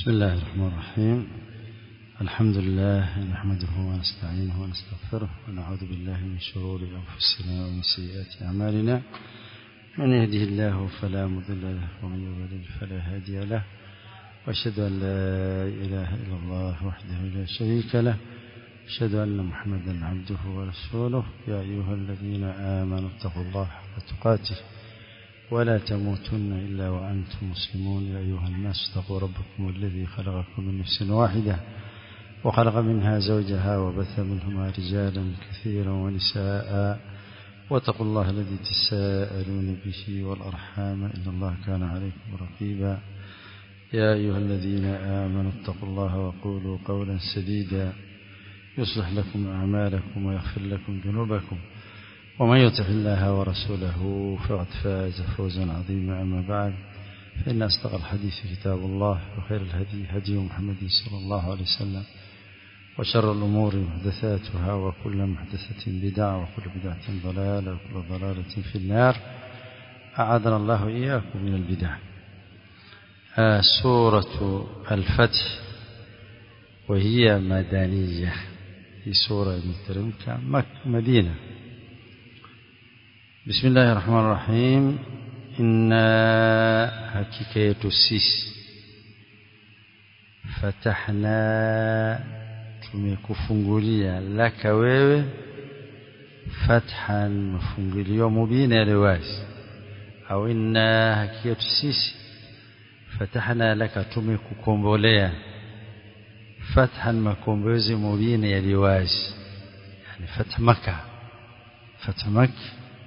بسم الله الرحمن الرحيم الحمد لله نحمده ونستعينه ونستغفره ونعوذ بالله من شرور أنفسنا ومن سيئات أعمالنا من يهده الله فلا مضل له ومن يضلل فلا هادي له وأشهد أن لا إله إلا الله وحده لا شريك له أشهد أن محمدا عبده ورسوله يا أيها الذين آمنوا اتقوا الله حق تقاته ولا تموتن إلا وأنتم مسلمون يا أيها الناس اتقوا ربكم الذي خلقكم من نفس واحدة وخلق منها زوجها وبث منهما رجالا كثيرا ونساء واتقوا الله الذي تساءلون به والأرحام إن الله كان عليكم رقيبا يا أيها الذين آمنوا اتقوا الله وقولوا قولا سديدا يصلح لكم أعمالكم ويغفر لكم ذنوبكم ومن يطع الله ورسوله فقد فاز فوزا عظيما أما بعد فإن أصدق الحديث كتاب الله وخير الهدي هدي محمد صلى الله عليه وسلم وشر الأمور محدثاتها وكل محدثة بدعة وكل بدعة ضلالة وكل ضلالة في النار أعاذنا الله إياكم من البدع آه سورة الفتح وهي مدنية في سورة المترمكة مدينة بسم الله الرحمن الرحيم إنا حقيقة تسيس فتحنا tumekufungulia laka wewe fathan mafungulio mubina yaliyo wazi au inna hakika sisi fatahna laka tumekukombolea fathan makombozi mubina yaliyo wazi yani fath maka fath maka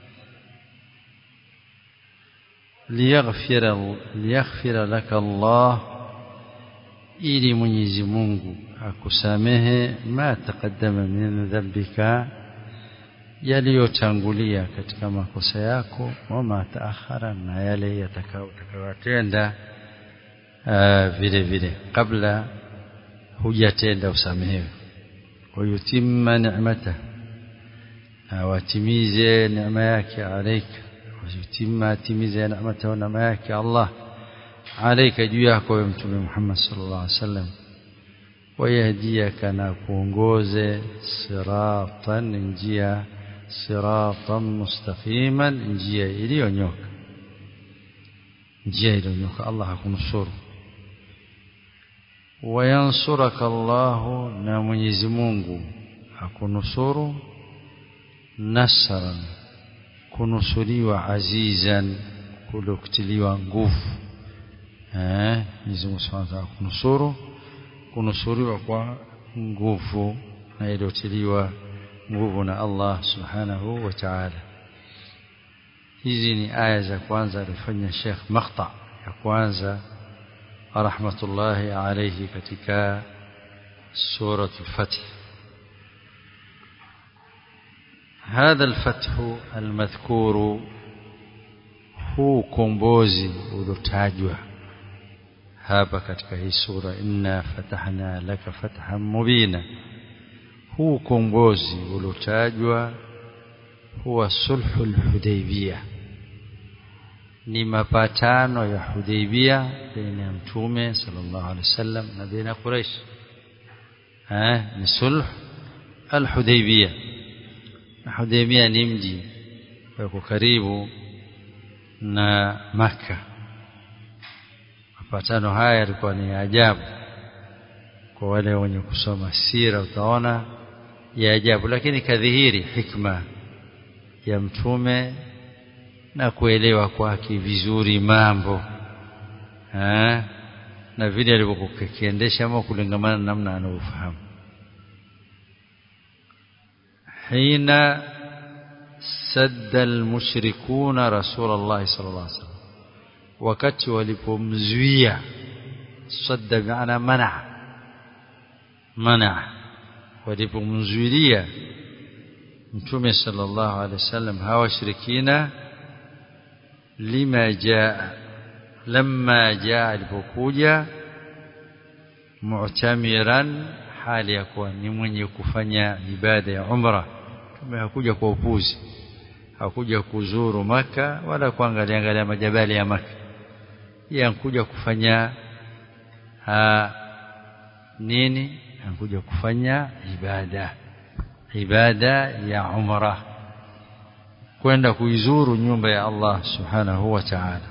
liyaghfira liyaghfira laka Allah ili Mwenyezi Mungu akusamehe ma taqaddama min dhanbika yaliyotangulia katika makosa yako wama taakhara na yale yatakayotenda vile vile kabla hujatenda usamehewe wayutimma ni'mata na watimize neema yake alaika wayutimma atimize neemata na neema yake Allah alaika juu yako wewe mtume Muhammad sallallahu alaihi wasallam wayahdiyaka na kuongoze siratan njia siratan mustaqiman njia iliyonyoka njia iliyonyoka Allah akunusuru wayansuraka Allah na Mwenyezi Mungu akunusuru nasran kunusuriwa azizan kulokutiliwa nguvu eh Mwenyezi Mungu Subhanahu wa ta'ala kunusuru kunusuriwa kwa nguvu na iliyotiliwa nguvu na Allah subhanahu wa ta'ala hizi ni aya za kwanza alifanya Sheikh Maqta ya kwanza rahmatullahi alayhi katika سورة الفتح هذا الفتح المذكور هو كومبوزي uliotajwa hapa katika hii sura inna fatahna laka fathan mubina huu kongozi uliotajwa huwa sulhul hudaybiyah ni mapatano ya hudaybiyah baina ya mtume sallallahu alaihi wasallam na baina quraish eh ni sulh al-hudaybiyah na hudaybiyah ni mji uko karibu na makkah mapatano haya yalikuwa ni ajabu kwa wale wenye kusoma sira utaona ya ajabu lakini kadhihiri hikma ya mtume na kuelewa kwake vizuri mambo ha? na vile alivyokuwa kiendesha ama kulingamana na namna anavyofahamu hina sadda almushrikuna rasulullah sallallahu alaihi wasallam wakati walipomzuia sadda maana mana mana walipomzuilia mtume sallallahu alaihi wasallam hawa shirikina lima jaa lamma jaa alipokuja mu'tamiran hali ya kuwa ni mwenye kufanya ibada ya umra mtume hakuja kwa upuzi hakuja kuzuru maka wala kuangalia angalia majabali ya maka yankuja kufanya ha, nini anakuja kufanya ibada ibada ya umra kwenda kuizuru nyumba ya Allah subhanahu wa ta'ala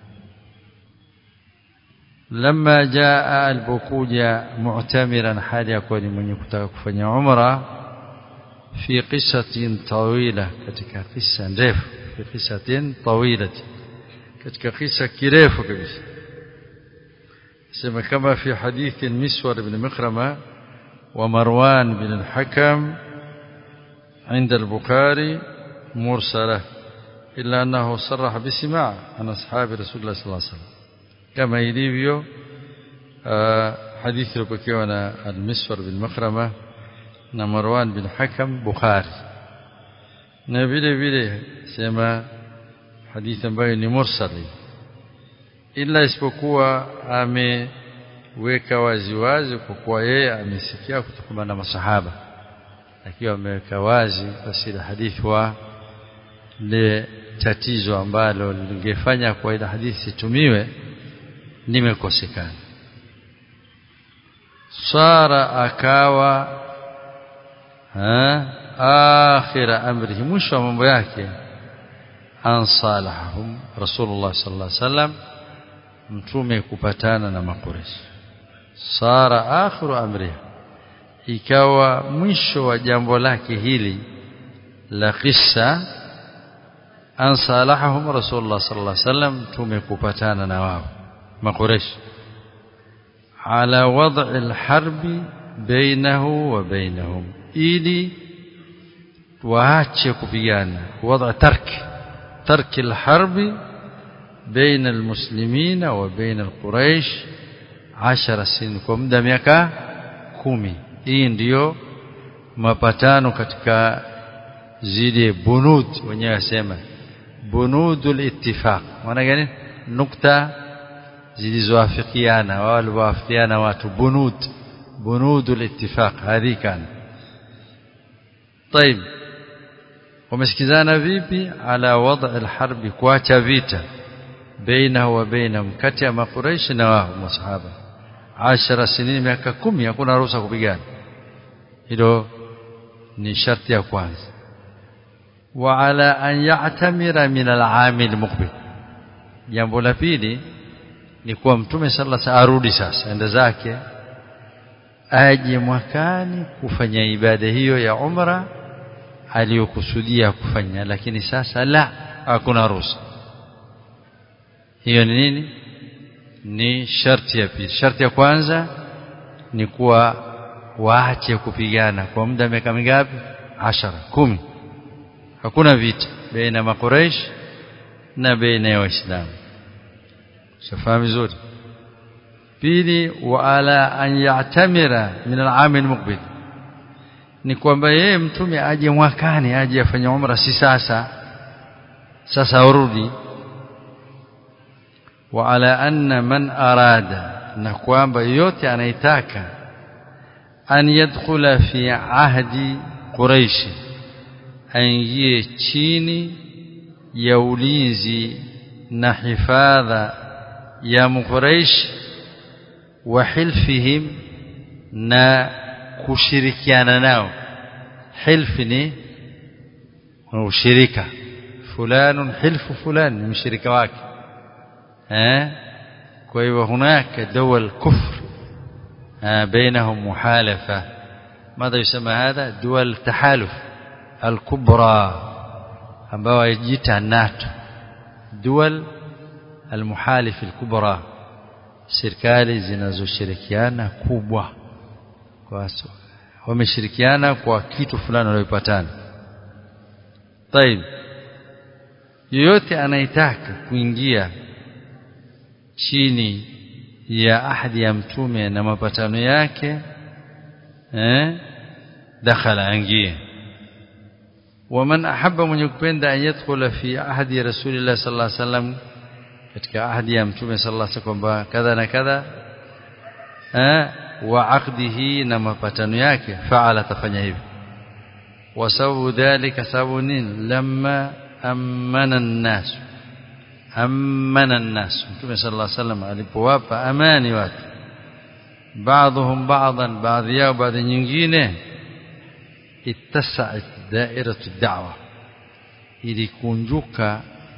لما جاء البكوجة معتمرا حال يكون من يكتب كفني عمره في قصة طويلة katika قصة ndefu في قصة طويلة katika قصة kirefu kabisa sema kama في حديث المسور بن مخرمة ومروان بن الحكم عند البخاري مرسلة إلا أنه صرح بسماع عن أصحاب رسول الله صلى الله عليه وسلم كما ilivyo hadithi iliyopokewa na al-Miswar bin Makhrama na Marwan bin Hakam Bukhari na vile vile sema hadithi ambayo ni mursali ila isipokuwa ameweka wazi wazi kwa kuwa yeye amesikia kutoka na masahaba akiwa ameweka wazi basi hadithi wa le tatizo ambalo lingefanya kwa ile hadithi situmiwe nimekosekana sara akawa ha akhira amrihi mwisho wa mambo yake ansalahum rasulullah sallallahu alaihi wasallam mtume kupatana na makureshi sara akhiru amrihi ikawa mwisho wa jambo lake hili la kisa ansalahum rasulullah sallallahu alaihi wasallam mtume kupatana na wao makureshi ala wad'i alharbi bainahu wa bainahum ili waache kupigana wad'a tark tark alharbi baina almuslimina wa baina alquraish 10 sin kwa muda miaka kumi hii ndiyo mapatano katika zile bunud wenyewe wasema bunudul ittifaq maana gani nukta zilizoafikiana wale waafikiana watu bunud bunudul ittifaq hadhi kana طيب wamesikizana vipi ala wada alharbi kuacha vita baina wa baina kati ya makuraish na wao masahaba 10 sinini miaka 10 hakuna ruhusa kupigana hilo ni sharti ya kwanza wa ala an ya'tamira min al-aamil muqbil jambo la pili ni kuwa mtume sallallahu alaihi arudi sasa enda zake aje mwakani kufanya ibada hiyo ya umra aliyokusudia kufanya lakini sasa la hakuna ruhusa hiyo ni nini ni sharti ya pili sharti ya kwanza ni kuwa waache kupigana kwa muda miaka mingapi ashara kumi hakuna vita baina makuraish na baina ya waislamu shafahamu vizuri pili wa ala an ya'tamira min al-aam al-muqbil ni kwamba yeye mtume aje mwakani aje afanye umra si sasa sasa urudi wa ala anna man arada na kwamba yote anaitaka an yadkhula fi ahdi quraish aingie chini ya ulinzi na hifadha ya mquraish wa hilfihim na kushirikiana nao hilfi ni ushirika fulanun hilfu fulan ni mshirika wake eh kwa hivyo hunaka dawal kufr بينهم محالفة ماذا يسمى هذا دول تحالف الكبرى ambao yajiita NATO dual almuhalif alkubra serikali zinazoshirikiana kubwa kwa wameshirikiana kwa kitu fulani waliyopatana طيب yoyote anaitaka kuingia chini ya ahadi ya mtume na mapatano yake eh dakhala angie ومن أحب من يكبند أن يدخل في عهد رسول الله صلى الله عليه وسلم katika ahadi ya mtume sallallahu alaihi wasallam kwamba kadha na kadha eh wa aqdihi na mapatano yake faala tafanya hivi wa sababu dhalika sababu nini lamma amana an-nas amana an-nas mtume sallallahu alaihi wasallam alipowapa amani watu بعضهم بعضا baadhi yao baadhi nyingine ittasat dairatu da'wa ilikunjuka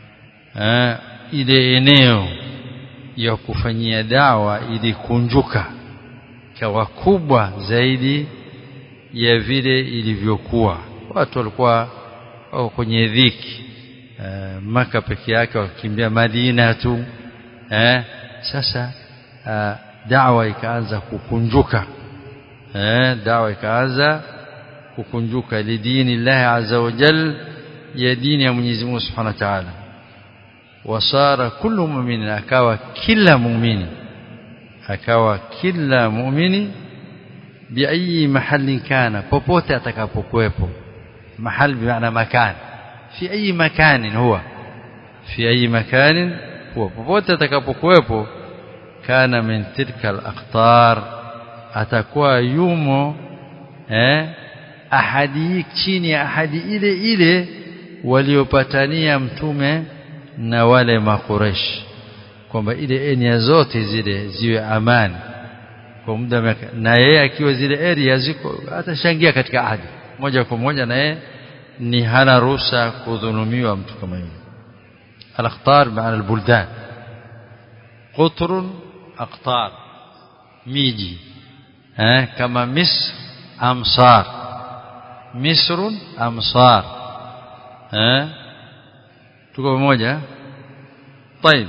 ile eneo ya kufanyia dawa ilikunjuka kawa kubwa zaidi ya vile ilivyokuwa watu walikuwa wako kwenye dhiki e, maka peke yake wakimbia Madina tu eh sasa uh, dawa ikaanza kukunjuka eh dawa ikaanza kukunjuka lidini Allah azza wa jal ya dini ya Mwenyezi Mungu Subhanahu wa Ta'ala wasara kullu mu'minin akawa kila muumini akawa kila muumini biayi mahali kana popote atakapokuwepo mahali bimaana makan fi ayi makanin huwa fi ayi makanin huwa popote atakapokuwepo kana min tilka al-aqtar atakuwa yumo eh ahadi chini ya ahadi ile ile waliopatania mtume na wale makuresh kwamba ile enia zote zile ziwe amani kwa muda na yeye akiwa zile area ziko atashangia katika ahadi moja kwa moja na yeye ni hana ruhusa kudhulumiwa mtu kama yule al-aqtar maana al-buldan قطر أقطار ميجي ها كما مصر أمصار مصر أمصار ها تقول موجة طيب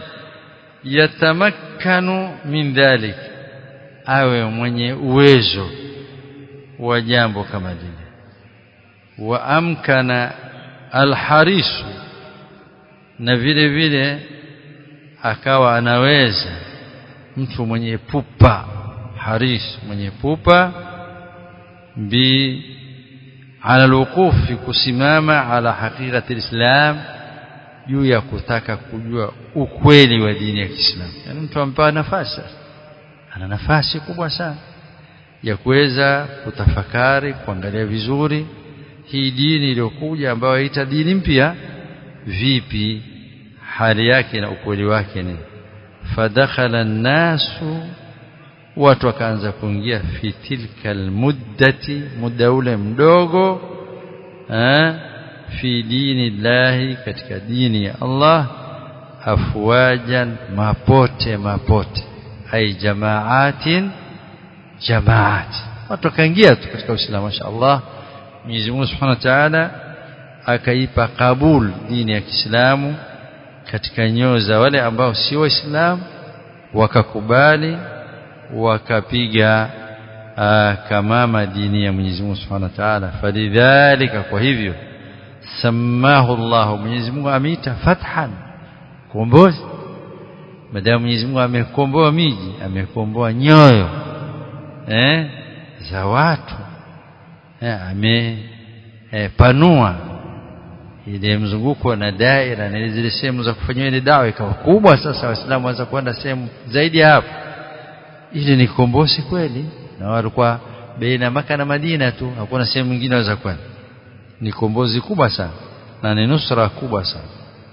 يتمكن من ذلك awe mwenye uwezo wa jambo kama lile wa amkana alharisu na vile vile akawa anaweza mtu mwenye pupa haris mwenye pupa bi ala alwuqufi kusimama ala haqiqati alislam juu ya kutaka kujua ukweli wa dini ya Kiislamu yani mtu ampewa nafasi ana nafasi kubwa sana ya kuweza kutafakari kuangalia vizuri hii dini iliyokuja ambayo haita dini mpya vipi hali yake na ukweli wake ni fadakhala nasu watu wakaanza kuingia fi tilka almuddati muda ule mdogo eh fi dini llahi katika dini ya Allah afwajan mapote mapote ai jamaatin jamaat watu wakaingia tu katika Uislamu mashaallah Mwenyezi Mungu Subhanahu wa Ta'ala akaipa kabul dini ya Kiislamu katika nyoyo za wale ambao si waislamu wakakubali wakapiga kamama dini ya Mwenyezi Mungu Subhanahu wa Ta'ala falidhalika kwa hivyo samahu Allah Mwenyezi Mungu ameita fathan kombozi madamu Mwenyezi Mungu amekomboa miji amekomboa nyoyo eh za watu eh, amepanua eh, ile mzunguko na daira na zile sehemu za kufanyia ile dawa ikawa kubwa sasa waislamu waanza kwenda sehemu zaidi ya hapo ile ni kombozi kweli na walikuwa baina maka na Madina tu hakuna sehemu nyingine waweza kwenda ni kombozi kubwa sana na ni nusra kubwa sana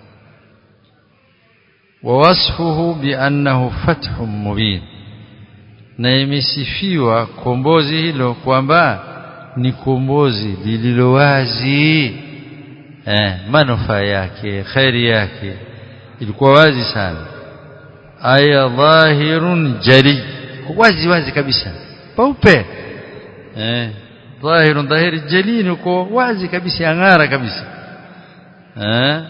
ووصفه بأنه فتح مبين na imesifiwa kombozi hilo kwamba ni kombozi lililo wazi eh, manufaa yake khairi yake ilikuwa wazi sana aya dhahirun jali wazi wazi kabisa paupe eh, dhahirun dhahiri jali ni kwa wazi kabisa angara kabisa eh,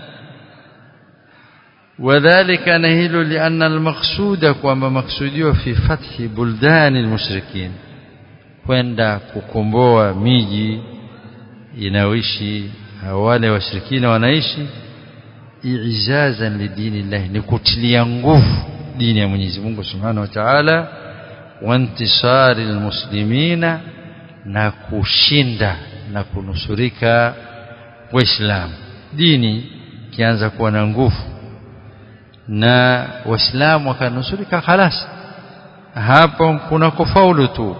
وذلك نهيل لأن المقصود كما مقصوديو في فتح بلدان المشركين kwenda kukomboa miji inayoishi wale washirikina wanaishi i'izazan lidini Allah ni kutilia nguvu dini ya Mwenyezi Mungu Subhanahu wa Ta'ala wa intisari almuslimina na kushinda na kunusurika waislamu dini kianza kuwa na nguvu na waislamu wakanusurika khalas hapo kuna kufaulu tu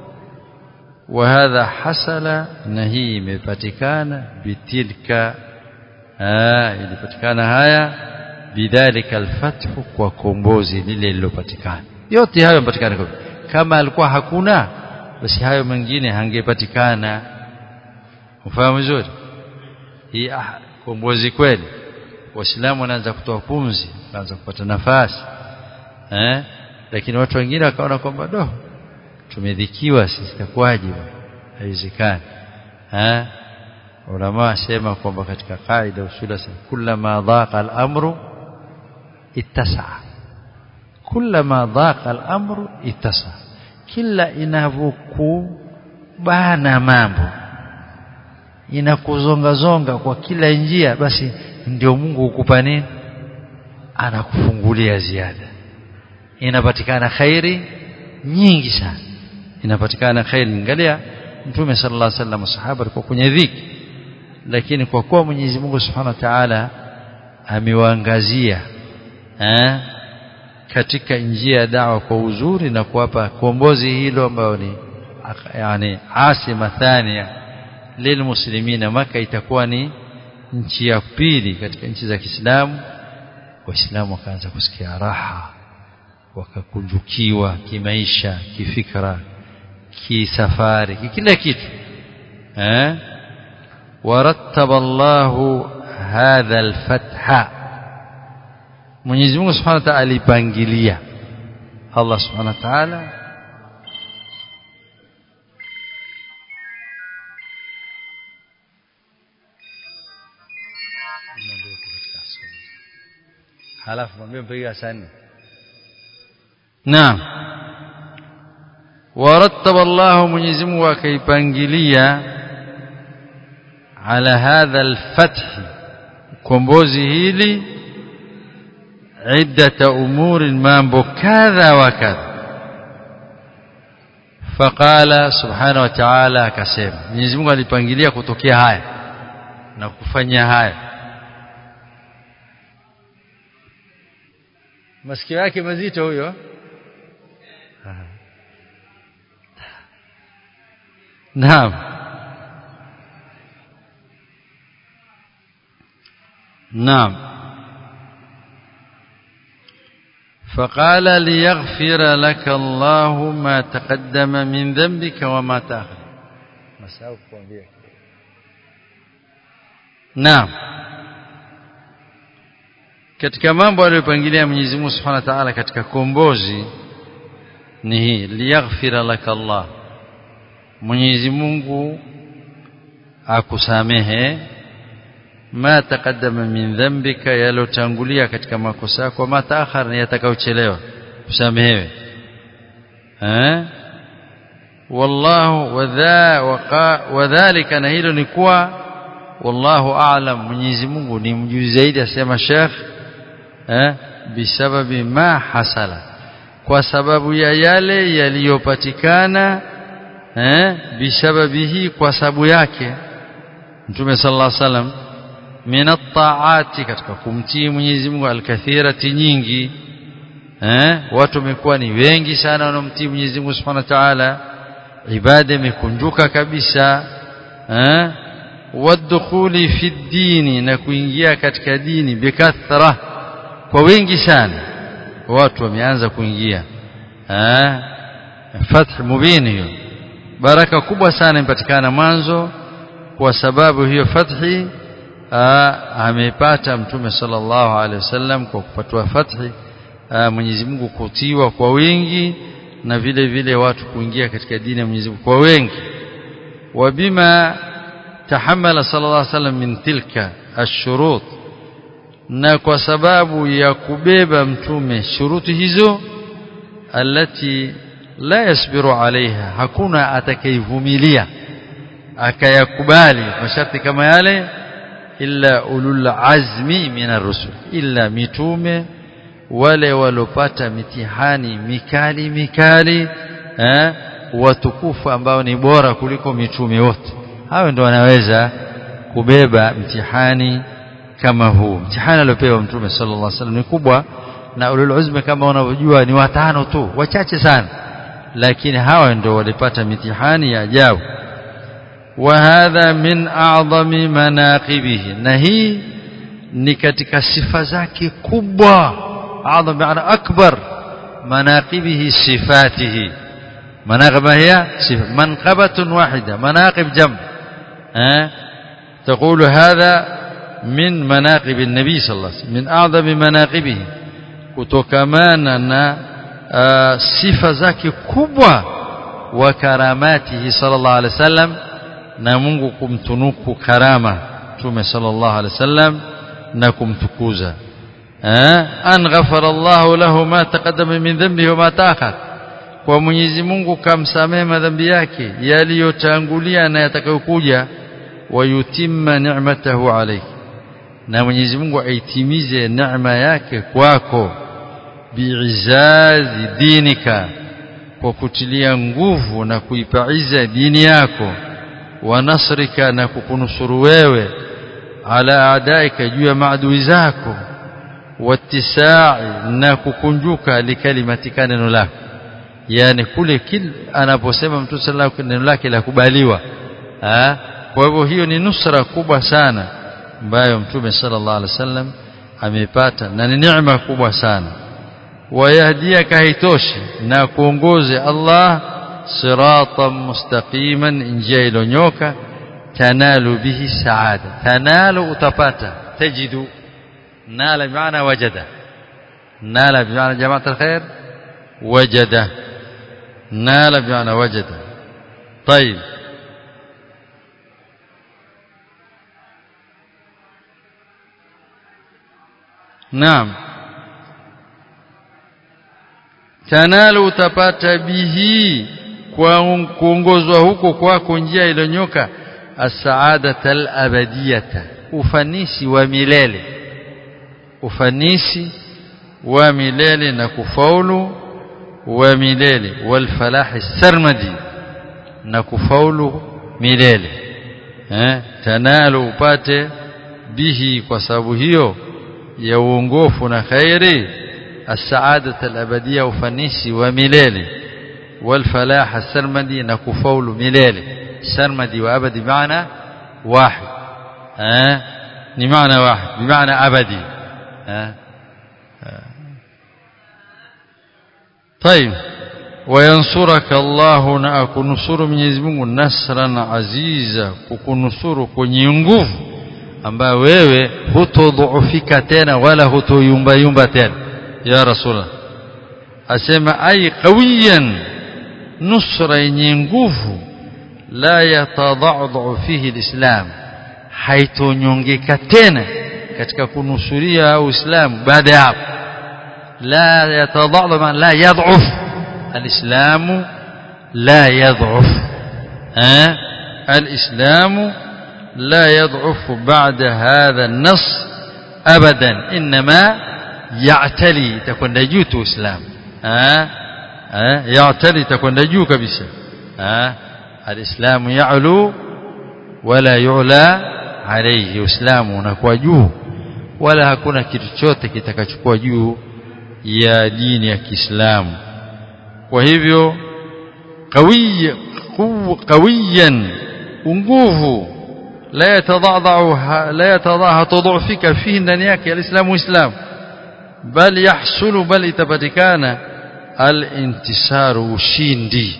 وهذا حصل نهي imepatikana bitilka ilipatikana haya bidhalika alfathu kwa kombozi lile lilopatikana yote hayo yamepatikana kama alikuwa hakuna basi hayo mengine hangepatikana ufahamu vizuri hii ah, kombozi kweli waislamu wanaanza kutoa pumzi wanaanza kupata nafasi eh lakini watu wengine wakaona kwamba do tumedhikiwa sisi takwaje haiwezekani eh ulama wasema kwamba katika kaida usula kullama dhaqa al-amru ittasa'a kullama dhaqa al-amru ittasa'a kila inavyokubana mambo inakuzonga zonga kwa kila njia basi ndio Mungu hukupa nini anakufungulia ziada inapatikana khairi nyingi sana inapatikana khairi angalia mtume sallallahu alaihi wasallam sahaba alikuwa kwenye dhiki lakini kwa kuwa Mwenyezi Mungu Subhanahu wa Ta'ala amewaangazia eh katika njia ya dawa kwa uzuri na kuwapa kombozi hilo ambayo ni yani asima thania lilmuslimina maka itakuwa ni nchi ya pili katika nchi za Kiislamu waislamu wakaanza kusikia raha wakakunjukiwa kimaisha kifikra kisafari kila kitu eh ورتب الله هذا الفتح Mwenyezi Mungu Subhanahu wa Ta'ala alipangilia Allah Subhanahu wa Ta'ala halafu mwambie mpiga sana Naam ورتب الله Mwenyezi Mungu akaipangilia على هذا الفتح kombozi hili عدة أمور mambo kadha wa kadha فقال سبحانه وتعالى akasema Mwenyezi Mungu alipangilia kutokea haya na kufanya haya masikio yake mazito huyo Naam نعم فقال ليغفر لك الله ما تقدم من ذنبك وما تأخر نعم katika mambo aliyopangilia Mwenyezi Mungu Subhanahu wa Ta'ala katika kombozi ni hii liyaghfira laka Allah Mwenyezi Mungu akusamehe ma taqaddama min dhanbika yalotangulia katika makosa yako ma taakhar ni yatakayochelewa usamehewe eh wallahu wadha wadhālika na hilo ni kuwa wallahu a'lam Mwenyezi Mungu ni mjuzi zaidi asema Sheikh eh bisababi ma hasala kwa sababu ya yale yaliyopatikana eh bisababihi kwa sababu yake Mtume sallallahu alaihi wasallam min at-ta'ati katika kumtii Mwenyezi Mungu alkathirati nyingi eh watu wamekuwa ni wengi sana wanaomtii Mwenyezi Mungu Subhanahu wa Ta'ala ibada imekunjuka kabisa eh wadkhuli fi dini na kuingia katika dini bikathra kwa wengi sana watu wameanza kuingia eh fath mubin hiyo baraka kubwa sana impatikana mwanzo kwa sababu hiyo fathi amepata mtume sallallahu alaihi wasallam kwa kupatwa fathi Mwenyezi Mungu kutiwa kwa wingi na vile vile watu kuingia katika dini ya Mwenyezi Mungu kwa wengi wabima tahammala sallallahu alaihi wasallam min tilka ashurut na kwa sababu ya kubeba mtume shuruti hizo alati la yasbiru alaiha hakuna atakayvumilia akayakubali masharti kama yale illa ulul azmi minar rusul illa mitume wale walopata mitihani mikali mikali eh watukufu ambao ni bora kuliko mitume wote hao ndio wanaweza kubeba mtihani kama huu mtihani aliopewa mtume sallallahu alaihi wasallam ni kubwa na ulul uzmi kama unavyojua ni watano tu wachache sana lakini hawa ndio walipata mitihani ya ajabu وهذا من أعظم مناقبه نهي ni katika sifa zake kubwa adham maana akbar manaqibihi sifatihi مناقب هي صفة منقبة واحدة مناقب جمع أه؟ تقول هذا من مناقب النبي صلى الله عليه وسلم من أعظم مناقبه kutokamana na uh, sifa zake kubwa wa karamatihi sallallahu alaihi wasallam na Mungu kumtunuku karama Mtume sallallahu alaihi wasallam na kumtukuza eh an ghafara Allah lahu ma taqaddama min dhanbihi wa ma ta'akhkhar kwa Mwenyezi Mungu kamsamehe madhambi yake yaliyotangulia na yatakayokuja wayutimma ni'matahu alayhi na Mwenyezi Mungu aitimize neema yake kwako biizazi dinika kwa kutilia nguvu na kuipaiza dini yako wa nasrika na kukunusuru wewe ala adaika juu ya maadui zako watisai na kukunjuka likalimatika neno lako yani kule kil anaposema mtu sallallahu neno lake la kubaliwa kwa hivyo hiyo ni nusra kubwa sana ambayo mtume sallallahu alaihi wasallam amepata na ni neema kubwa sana wayahdiaka haitoshi na kuongoze Allah siratan mustaqiman njia ilonyoka tanalu bihi saada tanalu utapata tajidu nala bimaana wajada nala bimaana jamaat alkhair wajada nala bimaana wajada طيب نعم tanalu utapata bihi kwa kuongozwa huko kwako njia ilonyoka as-sa'adata al-abadiyata ufanisi wa milele ufanisi wa milele na kufaulu wa milele wal falahi sarmadi na kufaulu milele eh tanalu upate bihi kwa sababu hiyo ya uongofu na khairi السعادة الأبدية وفنيسي وملالي والفلاح السرمدي نكفول ملالي سرمدي وأبدي بمعنى واحد أه؟ بمعنى واحد بمعنى أبدي أه؟ أه؟ طيب وينصرك الله نأكنصر من يزمه نصرا عزيزا kukunusuru kwenye nguvu ambayo wewe hutodhoofika tena wala hutoyumba yumba tena ya rasulullah asema ay qawiyan nusra yenye nguvu la yatadhadhu fihi alislam haitonyongeka tena katika kunusuria uislamu baada ya hapo la yatadhadhu man la yadhuf alislamu la yadhuf eh الإسلام لا يضعف بعد هذا النص أبدا إنما يعتلي تكون جوت إسلام ها ها يعتلي تكون جو كبسة ها الإسلام يعلو ولا يعلى عليه إسلام unakuwa juu wala hakuna kitu chote kitakachukua juu ya dini ya Kiislamu kwa hivyo qawiy qawiyan nguvu la yatadhadhu la yatadhaha tudhufika fihi ndani yake alislamu islam bal yahsulu bal itapatikana alintisaru ushindi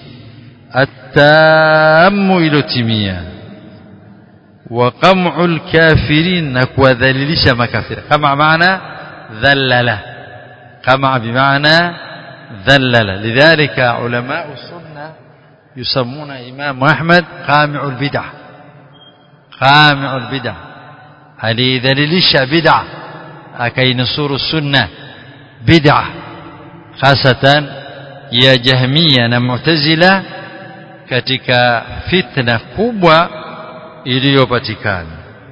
atamu ilotimia wa qam'ul kafirin na kuwadhalilisha makafiri kama maana dhallala kama bimaana dhallala lidhalika ulama sunna يسمون إمام أحمد قامع البدع قامع البدع هذه ذليلش بدع أكي نصور السنة بدع خاصة يا جهمية معتزلة katika fitna kubwa iliyopatikana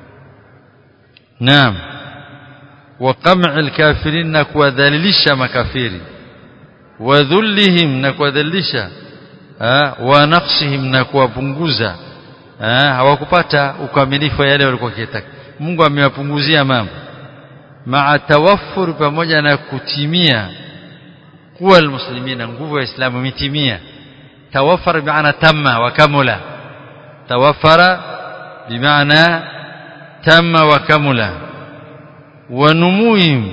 naam wa qam'il kafirin na kuwadhalilisha makafiri wa dhullihim na kuwadhalilisha wa naqsihim na kuwapunguza hawakupata ukamilifu wa yale walikuwa kitaka Mungu amewapunguzia mambo maa tawaffur pamoja na kutimia kuwa almuslimina nguvu ya Uislamu imetimia tawaffara bimaana tamma wa kamula tawaffara bimaana tamma wa kamula wa numuhim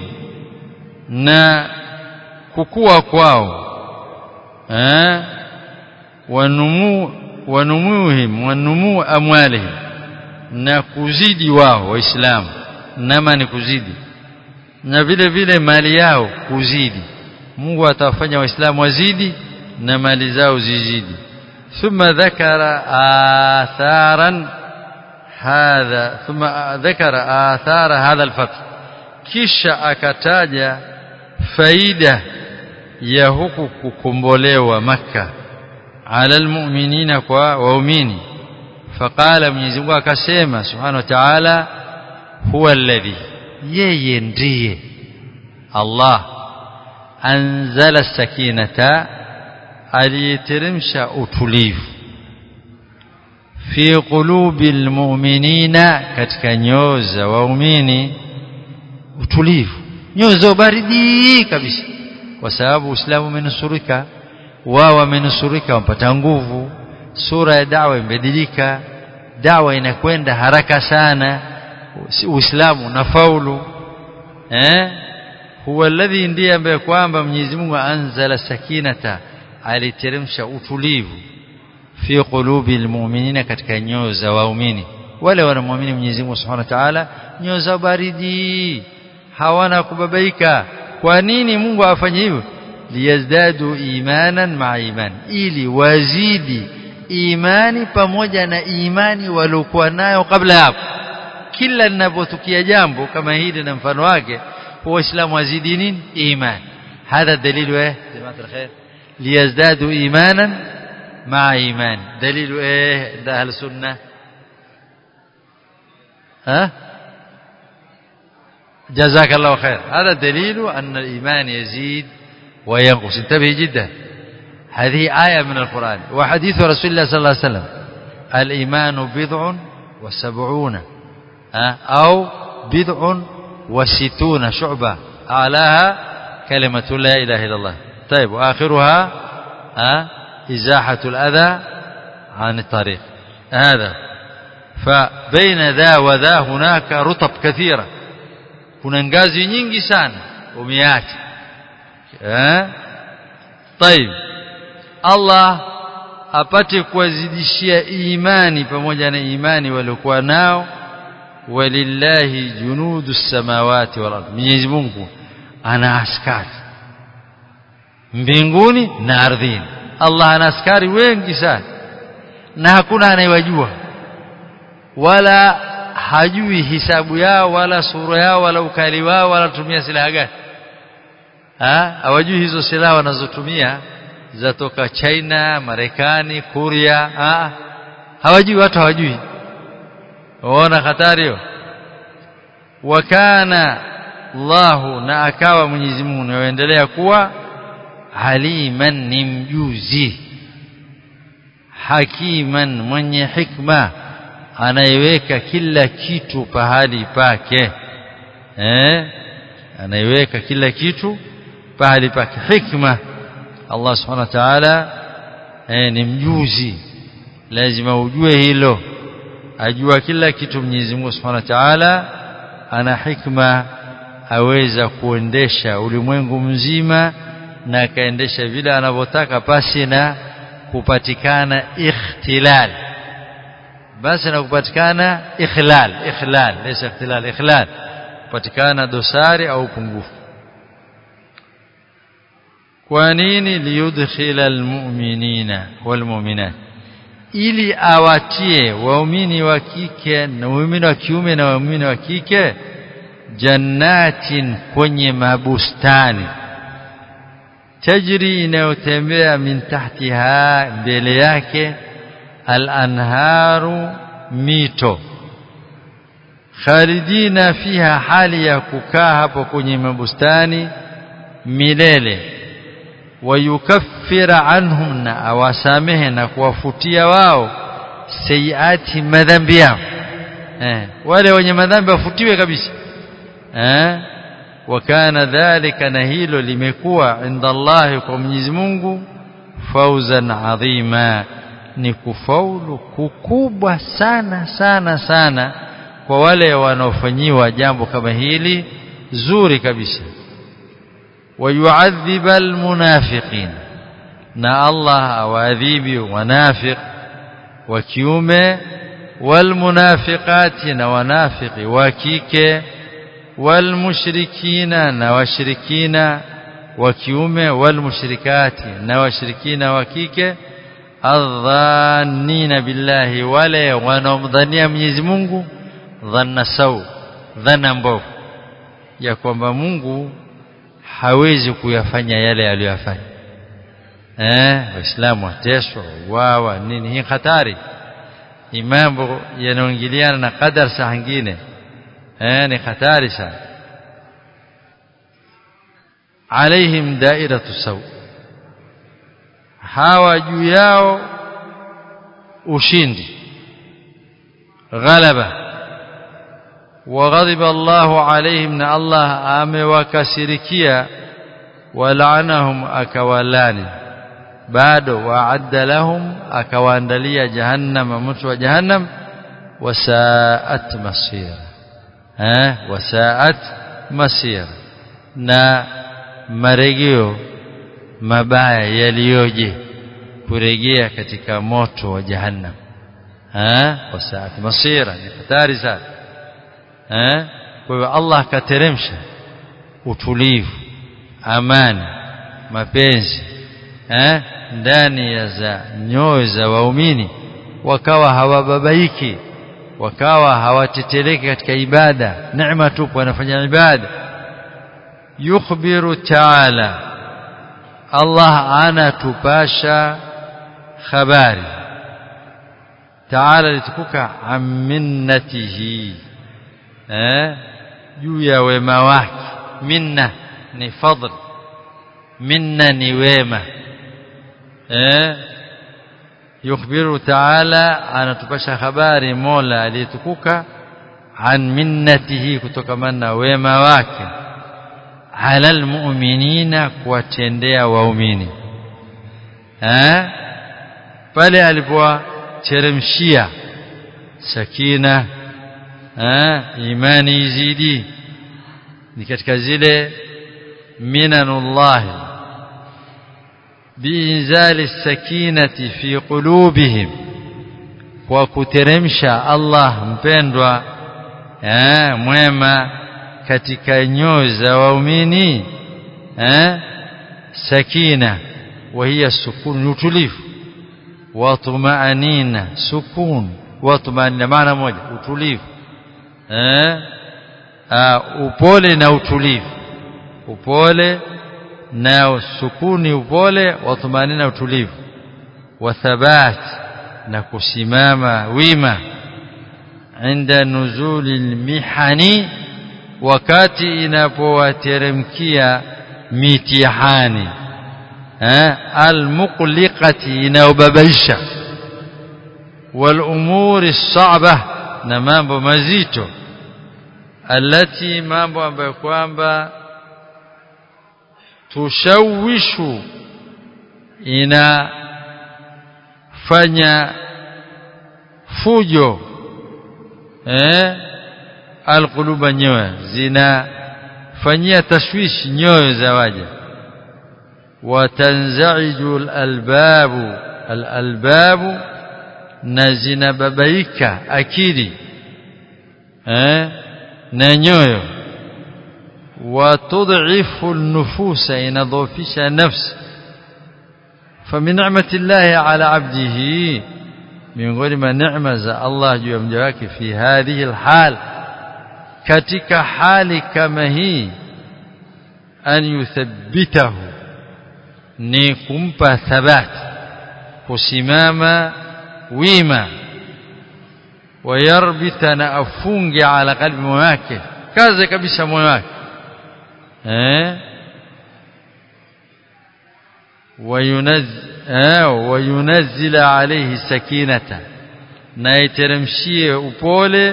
na kukua kwao eh wanumu wanumuhim wanumu amwalihim na kuzidi wao waislamu nama ni kuzidi na vile vile mali yao kuzidi Mungu atawafanya waislamu wazidi na mali zao zizidi ثم ذكر آثارا هذا ثم ذكر آثار هذا الفتح kisha akataja faida ya huku kukombolewa maka ala almu'minina kwa waumini faqala Mwenyezi Mungu akasema subhanahu wa ta'ala huwa alladhi yeye ndiye Allah anzala sakinata aliyeteremsha utulivu fi qulubi almu'minina katika nyoyo za waumini utulivu nyoyo za baridi kabisa kwa sababu Uislamu umenusurika wao wamenusurika wapata nguvu sura ya dawa imebadilika dawa inakwenda haraka sana Uislamu unafaulu eh huwa alladhi ndiye ambaye kwamba Mwenyezi Mungu anzala sakinata aliteremsha utulivu fi qulubi almu'minina katika nyoyo za waumini wale wanamuamini Mwenyezi Mungu Subhanahu wa Ta'ala nyoyo za baridi hawana kubabaika kwa nini Mungu afanye hivyo liyazdadu imanan ma'a iman ili wazidi imani pamoja na imani waliokuwa nayo kabla hapo kila linapotukia jambo kama hili na mfano wake waislamu wazidi nini imani هذا دليل ايه جماعه الخير ليزدادوا ايمانا مع ايمان دليل ايه ده اهل السنه ها جزاك الله خير هذا دليل أن الإيمان يزيد وينقص انتبه جدا هذه آية من القرآن وحديث رسول الله صلى الله عليه وسلم الإيمان بضع وسبعون أو بضع وستون شعبة أعلاها كلمة لا إله إلا الله طيب وآخرها إزاحة الأذى عن الطريق هذا فبين ذا وذا هناك رطب كثيرة kuna ngazi nyingi sana umeacha eh طيب Allah apate kuwazidishia imani pamoja na imani waliokuwa nao walillahi junudu samawati wal ardh Mwenyezi Mungu ana askari mbinguni na ardhini Allah ana askari wengi sana na hakuna anayewajua wala hajui hisabu yao wala sura yao wala ukali wao wala tumia silaha gani ha hawajui hizo silaha wanazotumia zatoka China Marekani Korea ha hawajui watu hawajui waona hatari hiyo wakana Allahu na akawa Mwenyezi Mungu anaendelea kuwa aliman ni mjuzi hakiman mwenye hikma anaiweka kila kitu pahali pake eh anaiweka kila kitu pahali pake hikma Allah subhanahu wa ta'ala eh, ni mjuzi lazima ujue hilo ajua kila kitu Mwenyezi Mungu subhanahu wa ta'ala ana hikma aweza kuendesha ulimwengu mzima na akaendesha vile anavyotaka pasi na kupatikana ikhtilal basi na kupatikana ikhlal ikhlal laysa ikhtilal ikhlal kupatikana dosari au pungufu kwa nini liyudkhila almu'minina walmu'minat ili awatie waumini wa kike na waumini wa kiume na waumini wa kike jannatin kwenye mabustani tajri inayotembea min tahtiha mbele yake al-anharu mito khalidina fiha hali ya kukaa hapo kwenye mabustani milele wayukaffira anhum na awasamehe na kuwafutia wao sayiati madhambi yao eh, wale wenye madhambi wafutiwe kabisa eh, wakana dhalika na hilo limekuwa inda Allah kwa Mwenyezi Mungu fauzan adhima ni kufaulu kukubwa sana sana sana kwa wale wanaofanyiwa jambo kama hili zuri kabisa wayuadhiba almunafiqin na Allah awaadhibi wanafiq wa kiume walmunafiqati na wanafiki wa kike walmushrikina na washirikina wa kiume walmushrikati na washirikina wa kike adhannina billahi wale wanaomdhania Mwenyezi Mungu dhanna sau dhana mbovu ya kwamba Mungu hawezi kuyafanya yale aliyofanya eh waislamu wateswa wawa nini hii hatari ni mambo yanayoingiliana na qadar saa nyingine eh ni hatari sana alaihim dairatu saw hawa juu yao ushindi ghalaba وغضب الله عليهم ان الله amewakasirikia walaanahum akawalani bado waadda lahum akawaandalia jahannama moto wa jahannam wasaat masira eh wasaat masira na marejeo mabaya yaliyoje kurejea katika moto wa jahannam eh wasaat masira ni hatari sana eh kwa hiyo Allah akateremsha utulivu amani mapenzi eh ndani ya za nyoyo za waumini wakawa hawababaiki wakawa hawateteleki katika ibada neema tupu wanafanya ibada yukhbiru ta'ala Allah anatupasha habari ta'ala litukuka aminnatihi eh juu ya wema wake minna ni fadl minna ni wema eh yukhbiru ta'ala anatupasha habari Mola aliyetukuka an minnatihi kutokamana na wema wake ala almu'minina kuwatendea waumini eh pale alipowateremshia sakina eh imani izidi ni katika zile minanullah biinzali sakinati fi qulubihim kwa kuteremsha Allah mpendwa eh mwema katika nyoyo za waumini eh sakina وهي السكون utulivu watumaanina sukun watumaanina maana moja utulivu eh upole na utulivu upole na sukuni upole watumanina utulivu wathabat na kusimama wima inda nuzuli mihani wakati inapowateremkia mitihani eh almuqliqati inayobabaisha wal umuri sa'ba na mambo mazito alati mambo ambayo kwamba tushawishu inafanya fujo eh alquluba nyoyo zinafanyia tashwishi nyoyo za waja watanzaiju alalbabu alalbabu na zinababaika akili eh na nyoyo وتضعف النفوس إن ضوفش نفس فمن نعمة الله على عبده من غير ما نعمة الله جوام جواك في هذه الحال كتك حال كما هي أن يثبته نيكمب ثبات وسماما ويما ويربطنا أفونج على قلب مواكه كذا كبس مواكه eh وينزل عليه سكينة na iteremshie upole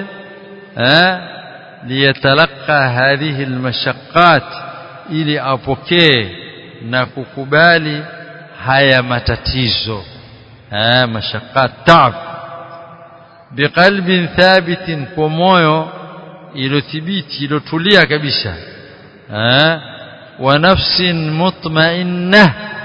liyatalaqa hadhihi almashaqqat ili apokee na kukubali haya matatizo mashaqqat taab biqalbin thabitin kwa moyo ilothibiti ilotulia kabisa wa nafsin mutma'inna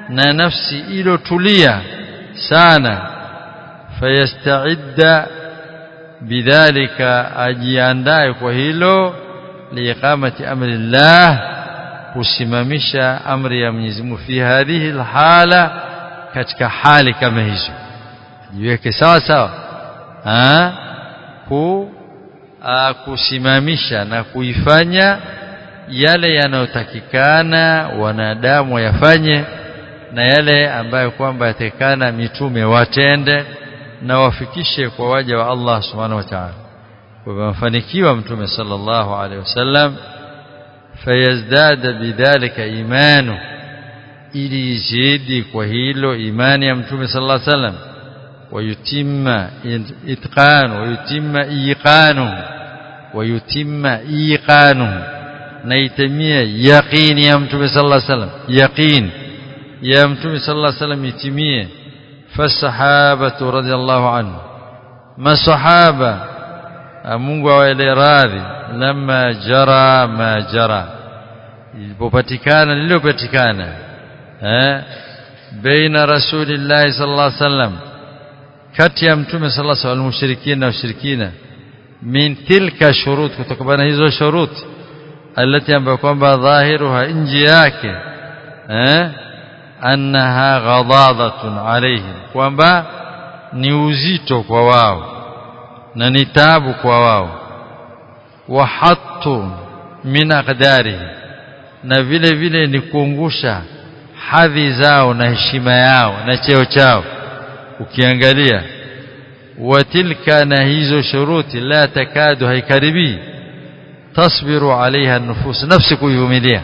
na nafsi ilotulia sana fayastaidda bidhalika ajiandae kwa hilo liiqamati amri llah kusimamisha amri ya Mwenyezi Mungu fi hadhihi alhala katika hali kama hizo jiweke sawa sawa ah ku a, kusimamisha na kuifanya yale yanayotakikana wanadamu wayafanye na yale ambayo kwamba yatakikana mitume watende na wafikishe kwa waja wa Allah subhanahu wa ta'ala kwa mafanikiwa mtume sallallahu alaihi wasallam fayazdada bidhalika imanu ili izidi kwa hilo imani ya mtume sallallahu alaihi wasallam ويتم إتقان ويتم إيقانه ويتم إيقانه نيتمية يقين يا متوم صلى الله عليه وسلم يقين يا متوم صلى الله عليه وسلم يتمية فالصحابة رضي الله عنه ما الصحابة Mungu awaele radhi lama jara ma jara ilipopatikana lililopatikana eh baina rasulillahi sallallahu alaihi wasallam kati ya mtume sallallahu alaihi wasallam mushrikina na washirikina min tilka shurut kutokana hizo shurut alati ambayo kwamba dhahiruha nje yake eh annaha ghadadatun alaihim kwamba ni uzito kwa wao na ni taabu kwa wao wa hattu min aqdarihi na vile vile ni kuungusha hadhi zao na heshima yao na cheo chao ukiangalia watilka na hizo shuruti la takadu haikaribi tasbiru alaiha nufus nafsi kuivumilia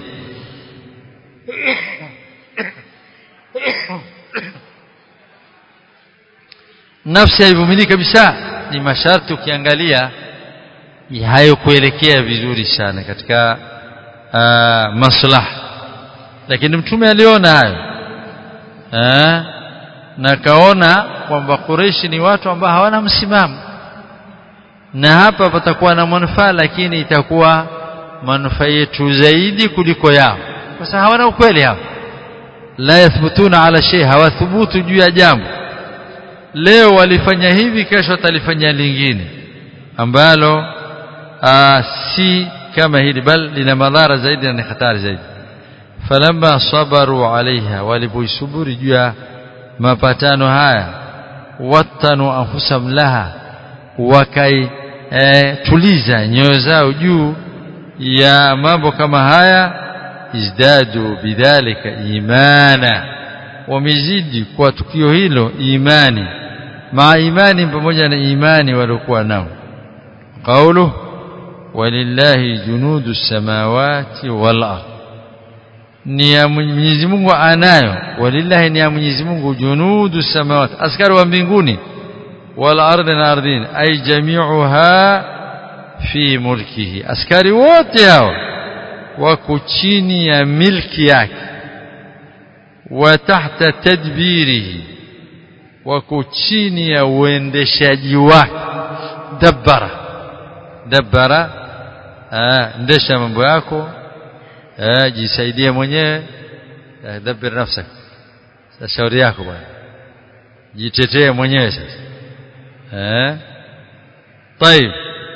nafsi haivumilii kabisa ni masharti ukiangalia hayo kuelekea vizuri sana katika uh, maslaha lakini mtume aliona hayo uh, na kaona kwamba Quraishi ni watu ambao hawana msimamo na hapa patakuwa na manufaa lakini itakuwa manufaa yetu zaidi kuliko yao kwa sababu hawana ukweli hao la yathbutuna ala shay hawathubutu juu ya jambo leo walifanya hivi kesho watalifanya lingine ambalo aa, si kama hili bal lina madhara zaidi na ni hatari zaidi falamma sabaru alaiha walipoisuburi juu ya mapatano haya watanu anfusam laha wakai e, tuliza nyoyo zao juu ya mambo kama haya izdadu bidhalika imana wamezidi kwa tukio hilo imani maa imani pamoja na imani waliokuwa nao qaulu walillahi junudu samawati wal ardh ni ya Mwenyezi Mungu anayo walillahi ni ya Mwenyezi Mungu junudu samawati askari wa mbinguni wal ardi na ardhini ay jami'uha fi mulkihi askari wote hao wako chini ya milki yake wa tahta tadbirihi wako chini ya uendeshaji wake dabbara dabbara ndesha mambo yako eh jisaidie mwenyewe dabbir nafsak sasa shauri yako bwana jitetee mwenyewe sasa eh طيب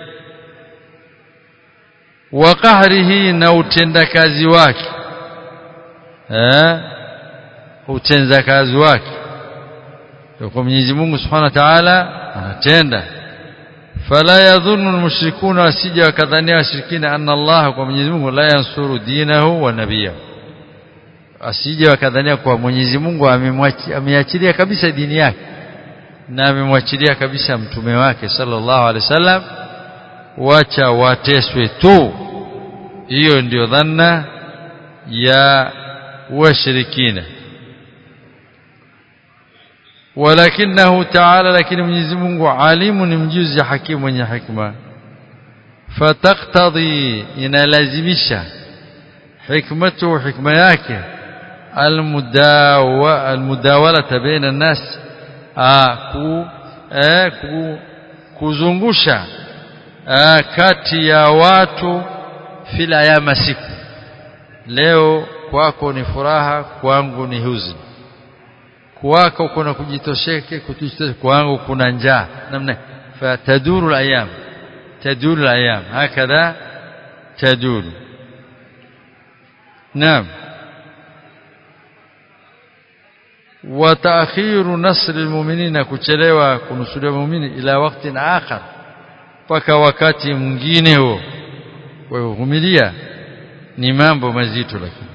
wa qahrihi na utendakazi wake eh utendakazi wake kwa Mwenyezi Mungu Subhanahu wa Ta'ala anatenda fala yadhunnu almushrikuna wasija wakadhania washirikina anna Allah kwa Mwenyezi Mungu la yansuru dinahu wa nabiyahu asije wakadhania kwa Mwenyezi Mungu ameachilia kabisa dini yake na amemwachilia kabisa mtume wake sallallahu alaihi wasallam wacha wateswe tu hiyo ndio dhanna ya washirikina ولكنه تعالى لكن Mwenyezi Mungu alimu ni mjuzi hakimu mwenye hikma فتقتضي inalazimisha hikmatu hikma yake almudawa almudawalata baina الناس ku eh, ku kuzungusha eh, kati ya watu fila ya masiku leo kwako ni furaha kwangu ni huzuni kwako kuna kujitosheke kujitosheka kwangu kuna njaa namna fataduru alayam taduru alayam hakadha taduru naam وتأخير نصر المؤمنين kuchelewa kunusuria muumini ila wakati akhar mpaka wakati mwingine huo kuvumilia ni mambo mazito lakini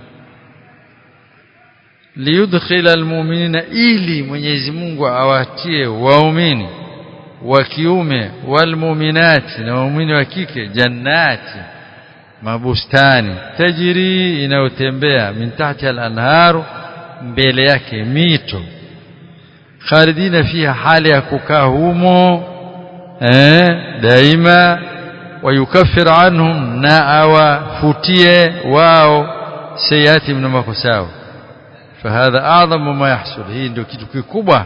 liyudkhila almu'minina ili Mwenyezi Mungu awatie waumini wa kiume walmu'minati na waumini wa kike jannati mabustani tajiri inayotembea min tahti al-anharu mbele yake mito khalidina fiha hali ya kukaa humo eh daima wayukaffir anhum na awafutie wao sayati na makosao fahadha a'zamu ma yahsul hii ndio kitu kikubwa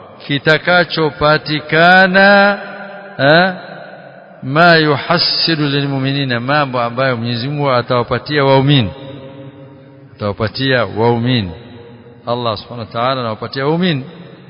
kitakachopatikana eh ma yuhassilu lilmu'minina mambo ambayo Mwenyezi Mungu atawapatia waumini atawapatia waumini Allah subhanahu wa ta'ala anawapatia waumini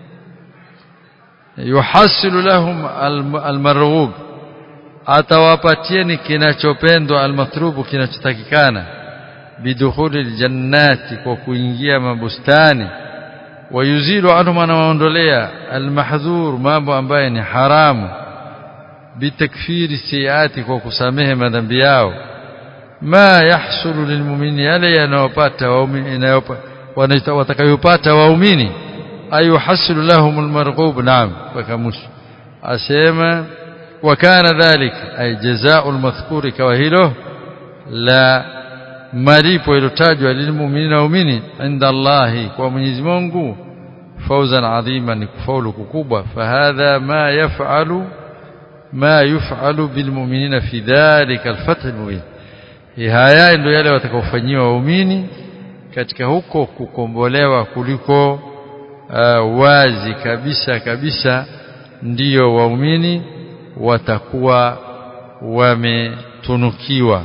yuhasilu lahum almarghub atawapatieni kinachopendwa almatrubu kinachotakikana bidukhuli aljannati kwa kuingia mabustani wayuzilu anhum anawaondolea almahdhur mambo ambayo ni haramu bitakfiri siati kwa kusamehe madhambi yao ma yahsulu lilmu'mini yale yanayopata waumini watakayopata waumini ayuhasilu lahum almarghub naam wakamush asema wakana dhalik ay jazaa'u almadhkuri kawa hilo la malipo ilotajwa lilmu'minina waumini inda Allahi kwa Mwenyezi Mungu fawzan adhima ni kufaulu kukubwa fahadha ma yaf'alu ma yuf'alu bilmu'minina fi dhalika alfath almubin haya ndio yale watakaofanyiwa waumini katika huko kukombolewa kuliko uh, wazi kabisa kabisa ndiyo waumini watakuwa wametunukiwa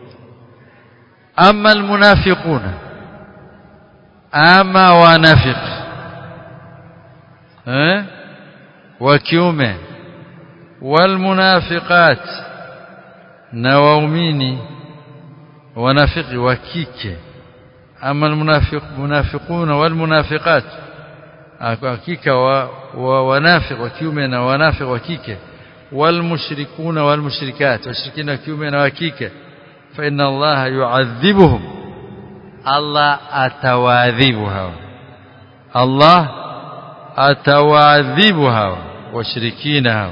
ama almunafiquna ama wanafiq eh wa kiume walmunafiqat na waumini wanafiki wa kike ama almunafiq munafiquna walmunafiqat hakika wa, wa wanafiq wa kiume na wanafiq wa kike walmushrikuna walmushrikat washirikina wa kiume na wa kike fa inna allaha yu'adhibuhum Allah atawaadhibu hawa Allah atawaadhibu hawa washirikina hawa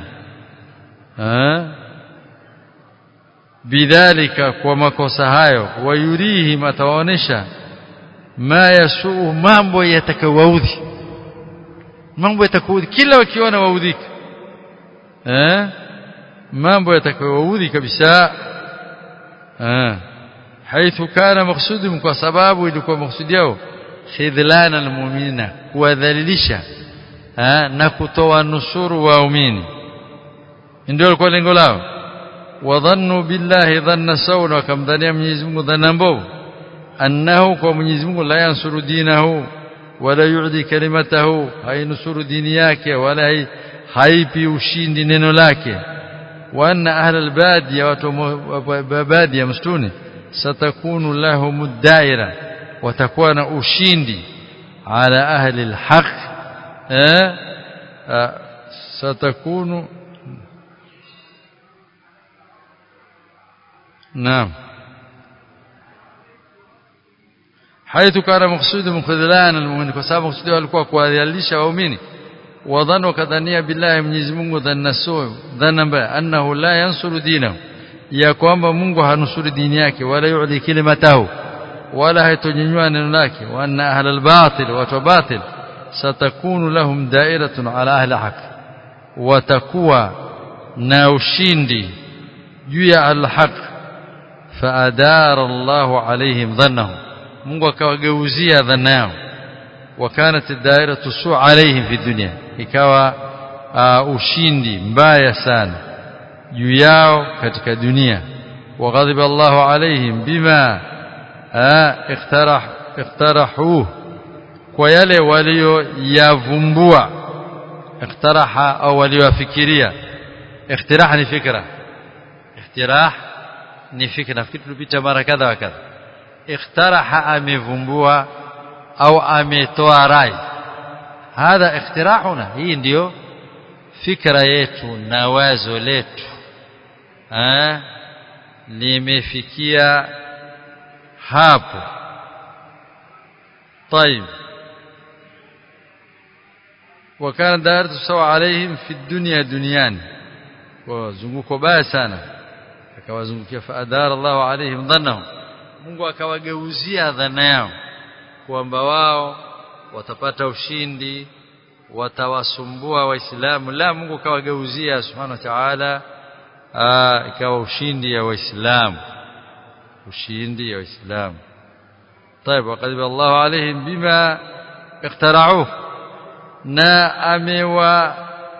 bidhalika kwa makosa hayo wayurihim atawaonesha ma yasuu mambo yatakawaudhi mambo yatakawaudhi kila wakiona waudhika eh mambo yatakawaudhi kabisa eh haithu kana maksudum kwa sababu ilikuwa maksudi yao khidlana almu'minina kuwadhalilisha na kutoa nusuru waumini ndio lilikuwa lengo lao wadhannu billahi dhanna sawa wakamdhania Mwenyezi Mungu dhanna mbovu annahu kwa Mwenyezi Mungu la yansuru dinahu wala yu'di kalimatahu hainusuru dini yake wala haipi ushindi neno lake wa anna ahla albadiya watu badiya msituni satakunu lahum daira watakuwa na ushindi ala ahli alhaq eh satakunu نعم حيث كان مقصود من خذلان المؤمن فسبب مقصود alikuwa kuadhialisha waumini wadhanu kadhania billahi Mwenyezi Mungu dhanna suu dhanna mbaya annahu la yansuru dinahu ya kwamba Mungu hanusuri dini yake wala yu'li kalimatahu wala haitonyanyua neno lake wa anna ahla albatil wa batil satakunu lahum da'iratun ala ahli haq watakuwa na ushindi juu ya alhaq فأدار الله عليهم ظنهم Mungu akawageuzia dhana yao wakanat dairatu su alaihim fi dunya ikawa uh, ushindi mbaya sana juu yao katika dunia وغضب الله عليهم بما اقترح اقترحوه kwa yale walioyavumbua ikhtaraha au waliofikiria ikhtiraha ni fikra iktirah ni fikra nafikiri tulipita mara kadha wa kadha ikhtaraha amevumbua au ametoa rai hadha ikhtirahuna hii ndiyo fikra yetu na wazo letu eh limefikia hapo طيب وكان دائرة سوى عليهم في الدنيا دنيان وزنguko baya sana akawazungukia faadara Allahu alaihim dhannahum Mungu akawageuzia dhana yao kwamba wao watapata ushindi watawasumbua waislamu la Mungu kawageuzia subhanahu wa ta'ala ikawa ushindi ya waislamu ushindi ya waislamu طيب وقد الله عليهم بما اخترعوه na amewa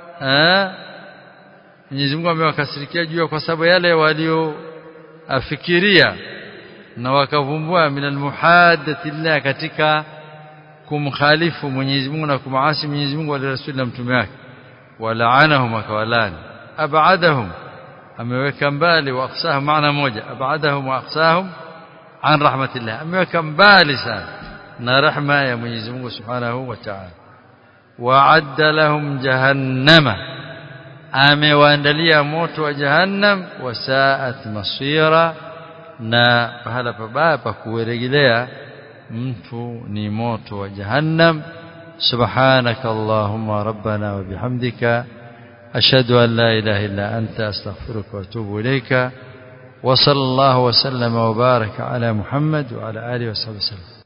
Mwenyezi Mungu amewakasirikia juu kwa sababu yale walioafikiria na wakavumbua min almuhadathi llah katika kumkhalifu Mwenyezi Mungu na kumaasi Mwenyezi Mungu wala rasuli na mtume wake walaanahum akawalani abadahum ameweka mbali wa aqsahum maana moja abadahum wa aqsahum an rahmatillah ameweka mbali sana na rahma ya Mwenyezi Mungu Subhanahu wa Ta'ala wa'adda lahum jahannama amewaandalia moto wa jahannam wasaat masira na pahala pabaya pa kurejelea mtu ni moto wa jahannam subhanaka allahumma rabbana wa bihamdika ashhadu an la ilaha illa anta astaghfiruka wa atubu ilayka وصلى الله وسلم وبارك على محمد وعلى اله وصحبه وسلم